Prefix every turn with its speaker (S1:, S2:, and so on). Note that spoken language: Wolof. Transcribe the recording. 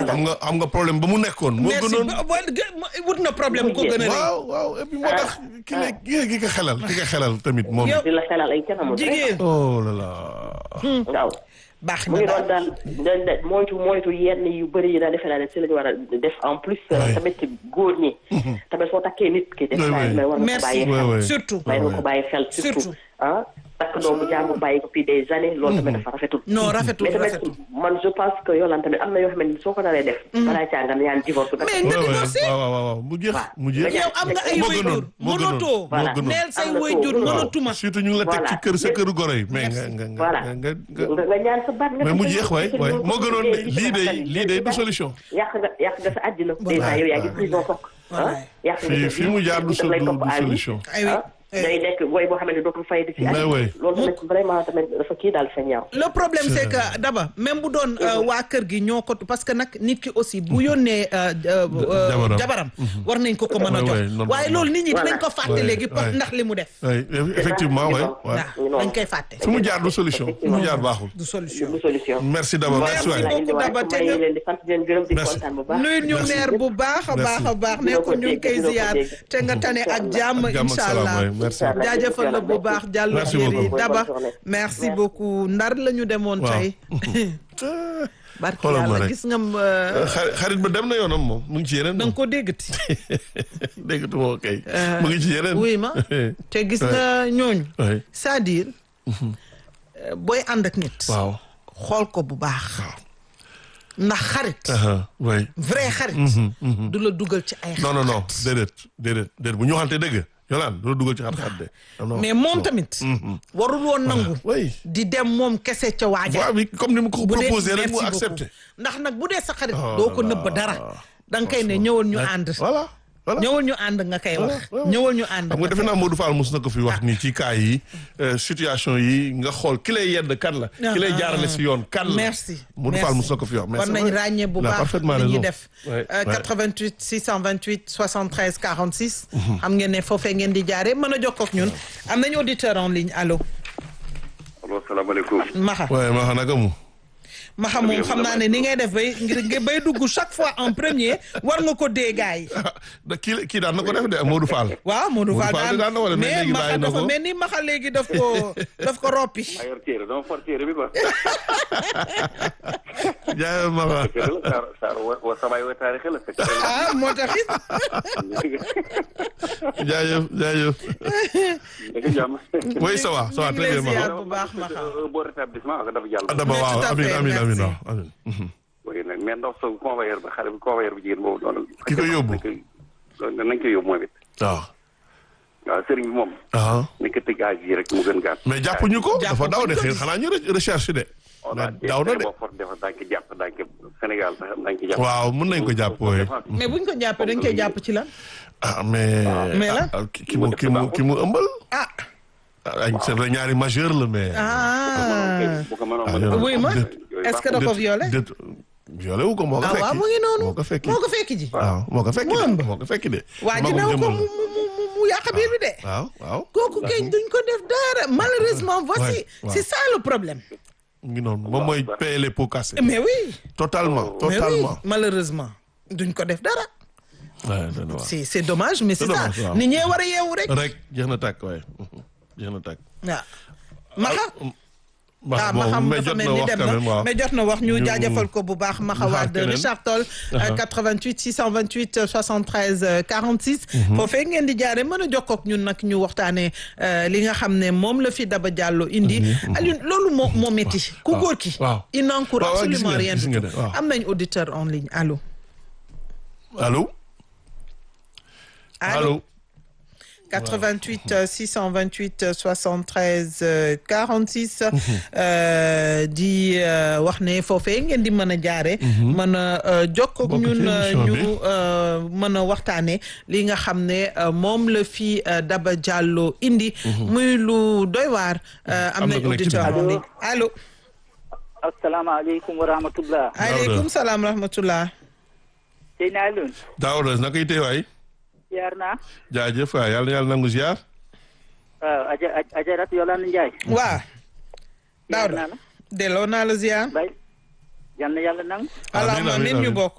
S1: xam nga xam nga problème ba mu nekkoon. moo
S2: merci
S1: gënoon
S2: ba- ba- gë- ma- wut na problème bu ko gën a rëy
S1: waaw waaw et puis moo tax ki ne ki ki ko xelal ki ko xelal tamit moom.
S2: Yow-
S3: di la xelal ay kanam.
S2: jigéen
S1: oh là là.
S3: waaw.
S2: baax
S3: mu
S2: na
S3: ngi
S2: daal
S3: doon daal dañ dañ moytu moytu yenn yu bëri yi daal defe naa ne si la ñu war a def en plus.
S1: Ouais.
S3: tamit góor ñi. tamit soo takkee nit ki. def
S1: Ouais,
S3: naa
S1: ouais.
S3: ne war nga ko
S2: Merci.
S3: bàyyi
S1: Ouais,
S3: xel.
S1: ouais.
S2: surtout
S3: may nga ko bàyyi xel
S2: Surtout.
S3: surtout ah takk doomu jàmbur bàyyi ko fii des années loolu tamit dafa rafetul
S2: non rafetul
S3: mais tamit
S2: rafetul
S3: man je pense que Yolande tamit am na yoo xam ne soo ko naree def balaa caa nga ñaan divorce
S2: mais
S3: nag
S2: nga
S1: Ouais, ouais.
S2: divorcé
S1: waaw waaw waaw mu jeex
S3: Waaw.
S1: mu jeex.
S2: yow am nga ay
S1: moo
S2: wayjur
S1: gënoon moo gënoon
S2: mënatoo
S1: moo gënoon.
S2: neel say
S3: Am na
S2: wayjur
S3: solo.
S2: mënatuma
S1: surtout ñu ngi la teg ci
S3: Voilà.
S1: kër sa këru goro yi mais nga
S2: Merci.
S1: nga nga
S3: Voilà.
S1: nga nga
S3: nga nga ñaan sa baat nga
S1: mais mu
S3: def
S1: jeex
S3: ko
S1: waay
S3: ci
S1: waay
S3: loolu
S1: moo gënoon
S3: liggéey bi
S1: lii de
S3: ci
S1: lii de du solution.
S3: yàq nga yàq nga sa àddina
S2: Voilà.
S3: déjà yow yaa ngi prison toog ah
S2: Voilà.
S3: yàq nga
S1: fii
S3: sa
S1: fii
S3: vie,
S1: mu jaar du
S3: daf lay
S1: du
S3: topp
S1: du
S3: à vie.
S1: solution.
S2: ay oui
S3: ah day nekk woy boo xamante ne dootul fay di ci
S1: Mais
S3: àddina.
S1: oui.
S3: loolu tamit vraiment tamit dafa kii daal fa ñaaw
S2: le problème c'est que d'abord même bu doon euh, waa kër gi ñoo ko parce que nag nit ki aussi bu yónnee euh, euh, euh,
S1: jabaram.
S2: jabaram war nañ ko ko mën a
S1: Ouais,
S2: jox
S1: ouais, non,
S2: waaye
S1: non.
S2: loolu nit ñi dinañ
S3: Voilà.
S2: ko fàtte
S1: Ouais,
S2: léegi pour
S1: ouais.
S2: ndax li mu def
S1: oui effectivement waay waay.
S2: waaw dañ koy fàtte
S1: fi mu jaar du solution fi mu jaar baaxul.
S2: du solution
S3: du solution
S1: merci d'abord merci waay.
S2: beaucoup, Daba, te
S3: maa ngi
S2: nga-
S3: leen di sant di leen gërëm di
S1: Merci.
S3: kontaan bu baax
S2: nuyu ñu
S1: Merci.
S2: meer bu baax a baax a baax ne
S3: Dina
S2: ko
S3: ko
S2: ñu ngi
S3: dégg,
S2: koy
S3: dina ko
S2: ziyaar
S3: dégg.
S2: te nga tane ak jàmm
S1: Ak jàmm ak
S2: incha
S1: salaam,
S2: allah
S1: waay, merci.
S2: jaajëfal la bu baax jàllu
S1: Merci
S2: jéeri
S1: beaucoup.
S2: daba
S3: Bonne journée.
S2: merci
S3: Merci.
S2: beaucoup ndar la ñu demoon
S1: Waaw.
S2: tey barki
S1: Xoolal ma
S2: yàlla
S1: rek.
S2: gis nga euh,
S1: xarit xarit ba dem na yoonam moom mu ngi ci yeneen.
S2: da nga ko déggati
S1: déggatuma ko kay. mu ngi ci yeneen.
S2: wuy ma te gis nga ñooñu
S1: oui
S2: c'est-à-dire euh, booy ànd ak nit
S1: waaw.
S2: xool ko bu baax ndax xarit
S1: aha, oui.
S2: vrai xarit du la dugal ci ay
S1: non non non déedéet déedéet déedéet bu ñu waxantee dëgg yolaan du la dugal ci xat-xat de. non, non.
S2: mais moom tamit warul woon nangu
S1: oui.
S2: di dem moom kese ca waaja
S1: waaw bi comme ni mu ko
S2: bu dee
S1: proposé rek mu
S2: merci
S1: accepté.
S2: beaucoup. ndax nag bu dee sa xarit
S1: Oh
S2: doo
S1: là
S2: ko
S1: là.
S2: nëbb dara da nga koy ne ñëwal ñu ànd
S1: voilà voilà.
S2: ñëwal ñu ànd nga koy wax
S1: voilà.
S2: ñëwal ñu ànd
S1: xam nga defe naa Modou Fall mos na ko fi wax ni ci cas yi euh, situation yi nga xool ki lay yedd kan la. ki lay jaarale si yoon kan la.
S2: merci
S1: Modou
S2: merci.
S1: Fall mos na ko fi wax. mais
S2: war
S1: c'est
S2: nañ
S1: vrai.
S2: ràññee bu
S1: Il a
S2: baax
S1: parfaitement
S2: li ñuy
S1: raison.
S2: def
S1: Ouais,
S2: Euh,
S1: ouais.
S2: 88 628 73 46 xam ngeen ne foofee ngeen di jaare mën a jokkoo ak ñun am nañu auditeur en ligne allo
S4: allo salaamaaleykum.
S2: Maxa
S1: waaye ma xam naka mu.
S2: Maxa moom xam naa ne ni ngay def bay ngir nga bay dugg chaque fois en premier war nga ko dee gaay
S1: da kii kii daan na ko def de Modou Fall.
S2: waaw Modou
S1: Modou
S2: Fall
S1: Fall daan na wala mais
S2: mais
S1: léegi
S2: Maxa
S1: bàyyi na
S2: dafa
S1: ko.
S2: mel ni Maxa léegi daf ko daf ko roppi
S4: maa yor téere dama for téere bi quoi.
S1: jaay ma xa.
S4: téere la Saar Saar wa wa samay wa taarix la fekk
S2: ah moo taxit
S1: jaajëf jaajëf.
S4: dëgg jàmm.
S1: oui ça va ça va
S2: ñu
S1: très
S2: ngi
S1: bien
S2: lay
S1: ma
S2: ziar
S1: xa.
S2: bu baax Maxa
S4: bon rétablissement ak dafa jàll.
S1: Adama
S2: Mais
S1: waaw
S2: tout à
S1: amin
S2: fait,
S1: amin amin
S2: merci.
S1: waaw amin. Mhm.
S4: oui nag mais ndox sa convoyeur ba xale bi convoyeur bu jigéen boobu doon.
S1: Ki ko yóbbu.
S4: nañ koy nañ koy yóbbu moom it.
S1: waaw.
S4: waaw sëriñ bi moom.
S1: ah
S4: nañ ko tëj âge yi rek mu gën gàtt.
S1: mais jàppuñu ko. dafa
S2: Jàppuñu
S1: daw de
S2: ko.
S1: xëy xanaa ñu re- recherche de.
S4: on
S1: mais
S4: a
S1: daw na de.
S4: boo for defa daañu ko jàpp daañu ko Sénégal sax daañu ko jàpp.
S1: waaw mën nañ ko jàpp wooye.
S2: mais buñ ko jàppee dañ koy jàpp ci lan
S1: ah mais.
S2: Mais la?
S1: ah, ki ki mu ki mu ki mu ëmbal.
S2: ah
S1: ah ay c'est vrai ñaari majeur la mais.
S2: ah
S4: bu ko mënoon
S1: Ah,
S4: mën
S1: yow-
S2: oui ma
S1: déet.
S2: est-ce que da ko violé
S1: déet violé wu ko moo ko
S2: ah
S1: fekki.
S2: waaw mu ngi noonu
S1: moo ko fekki.
S2: moo ko fekki ji
S1: waaw moo ko fekki
S2: Mu ëmb.
S1: de moo ko fekki de.
S2: waa ji
S1: magum
S2: naw ko
S1: jëmbal
S2: mu mu mu mu mu yàq biir bi de
S1: la. waaw waaw.
S2: kooku kay duñ ko def dara malheureusement voici
S1: Ouais, ouais.
S2: c'est ça le problème
S1: mu ngi noonu moom mooy payer les pots cassés.
S2: mais oui
S1: totalement
S2: mais oui
S1: totalement.
S2: malheureusement duñ ko def dara
S1: waaw dana waaw.
S2: c'est c'est dommage mais c'est
S1: C'est
S2: ça
S1: dommage, waaw.
S2: nit ñee war a yeewu rek
S1: rek jeex na tàkk waaye jeex na tàkk.
S2: waaw maxa ah
S1: ah
S2: ma xam
S1: mais
S2: dafa
S1: jot
S2: mel
S1: na
S2: ni
S1: wax
S2: dem
S1: quand même
S2: na
S1: waaw.
S2: mais jot na wax ñu
S1: ñu-
S2: jaajëfal ko bu baax Maxa
S1: ñu xaar
S2: Wade
S1: keneen.
S2: Richard Toll
S1: Aha.
S2: 88 628 euh, 73 euh, 46 foofee ngeen di jaare mën a jokkoo ak ñun nag ñu waxtaanee euh, li nga xam ne moom la fi Daba Diallo indi Alioune loolu moo moo métti ku
S1: waaw,
S2: góor ki
S1: waaw.
S2: il n'encourt
S1: waaw, waaw, gis
S2: absolument
S1: ngeen,
S2: rien
S1: gis
S2: du
S1: ngeen
S2: tout
S1: de, waaw.
S2: am nañ auditeur en ligne allo
S1: allo. allo.
S2: 88 euh, 628 euh, 73 euh, 46 euh, di euh, wax ne foofee ngeen di mën a jaare mën a euh, jokkoo ak
S1: Bokk ci
S2: ñun euh,
S1: émission
S2: ñu
S1: bi.
S2: euh, mën a waxtaane li nga xam ne euh, moom la fi euh, Daba Diallo indi muy lu doy waar euh, am
S1: Am na
S2: nañ
S1: ku nekk ci
S2: auditeur
S1: biir.
S2: en ligne allo
S5: asalaamaaleykum wa rahmatullah
S2: aleykum salaam rahmatullah
S5: sëy naa Alioune
S1: Daouda naka yi tey waay.
S5: ziar naa
S1: jaajëf waay yàlla na yàlla nangu ziar.
S5: waaw aja ajarat Yolande Ndiaye
S2: waa
S5: ziar
S2: Daouda
S5: naa la
S2: delloo naa la ziar
S5: bay yal na yàlla nangu
S2: allahumma
S1: amiin,
S2: amin ñu
S1: amiin.
S2: bokk